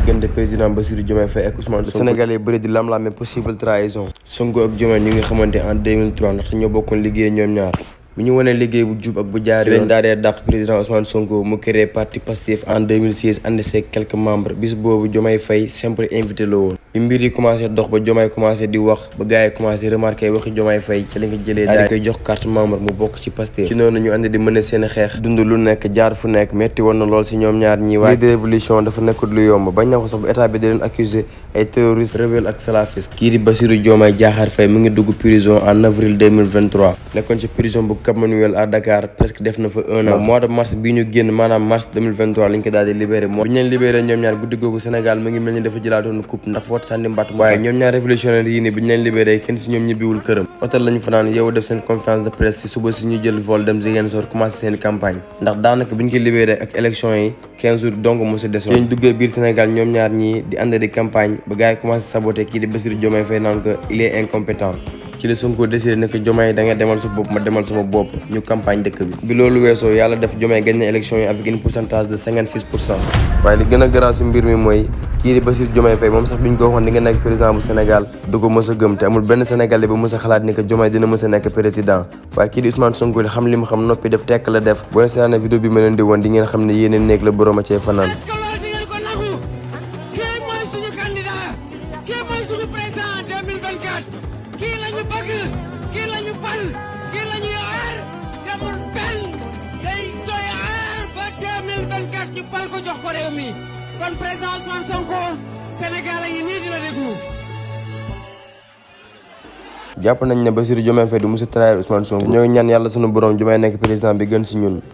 diggante président Bassirou Diomaye Faye ak Ousmane Sonko Sénégal yi bëri di lam-laame possible trahison Sonko ak Diomaye ñu ngi xamante en 2003 ndaxte ñoo bokkoon liggéey ñoom ñaar bu ñu wanee liggéey bu jub ak bu jaar yoon daal dee dàq président Ousmane Sonko mu créé parti Pastef en 2016 ànd seeg quelques membres bis boobu Diomaye Faye simple invité la woon bi mbir yi commencé dox ba Diomaye commencé di wax ba gars yi commencé remarqué waxi Diomaye Faye ci la nga jëlee daal di koy jox carte membre mu bokk ci Pastef ci noonu ñu ànd di mën a seen xeex dund lu nekk jaar fu nekk metti woon na lool si ñoom ñaar ñi waaye de révolution dafa nekkut lu yomb bañ na ko sax bu état bi di leen accusé ay terroristes rebelles ak salafistes kii di Bassirou Diomaye Diakhar Faye mu ngi dugg prison en avril 2023 nekkoon ci prison bu Cap Manuel à Dakar presque def na fa un an mois de mars bii ñu génn maanaam mars 2023 lañ ko daal di libéré moo bi ñu leen libéré ñoom ñaar guddi googu Sénégal mu ngi mel ni dafa jëlaatoon coupe ndax foot sànni mbatt waaye ñoom ñaar révolutionnaire yi ni bi ñu leen libéré kenn si ñoom ñibbiwul këram hôtel lañu fanaan yow def seen conférence de presse ci suba si ñu jël vol dem Ziguinchor commencé seen campagne ndax daanaka bi ñu ko libéré ak élection yi 15 jours donc mo si desoon ñu duggee biir Sénégal ñoom ñaar ñii di ànd di campagne ba gars yi commencé saboté kii di Bassirou Diomaye Faye naan ko il est incompétent ci la Sonko décidé ne que Diomaye da nga demal sa bopp ma demal sama bopp ñu campagne dëkk bi bi loolu weesoo yàlla def Diomaye gagné élection yi avec une pourcentage de 56 pour cent waaye li gën a garaaw si mbir mi mooy kii di Bassirou Diomaye Faye moom sax bi ñu ko waxoon di nga nekk président bu Sénégal du ko mës a gëm te amul benn Sénégalais bu mës a xalaat ni que Diomaye dina mës a nekk président waaye kii di Ousmane Sonko li xam li mu xam noppi def tekk la def boo leen seetaanee vidéo bi ma leen di woon di ngeen xam ne yéene néeg la borom a cee fanaan est-ce que loolu di ngeen ko nangu kii mooy suñu candidat kii mooy suñu président en 2024 kii la ñu bëgg kii la ñu fal kii la ñuy aar demul fenn day doy aar ba 2024 ñu fal ko jox ko réew mi kon président Ousmane Sonko Sénégal a ngi nii di la déglu. jàpp nañ ne Bassirou Diomaye Faye du mës a trahir Ousmane Sonko ñoo ngi ñaan yàlla sunu borom Diomaye nekk président bi gën si ñun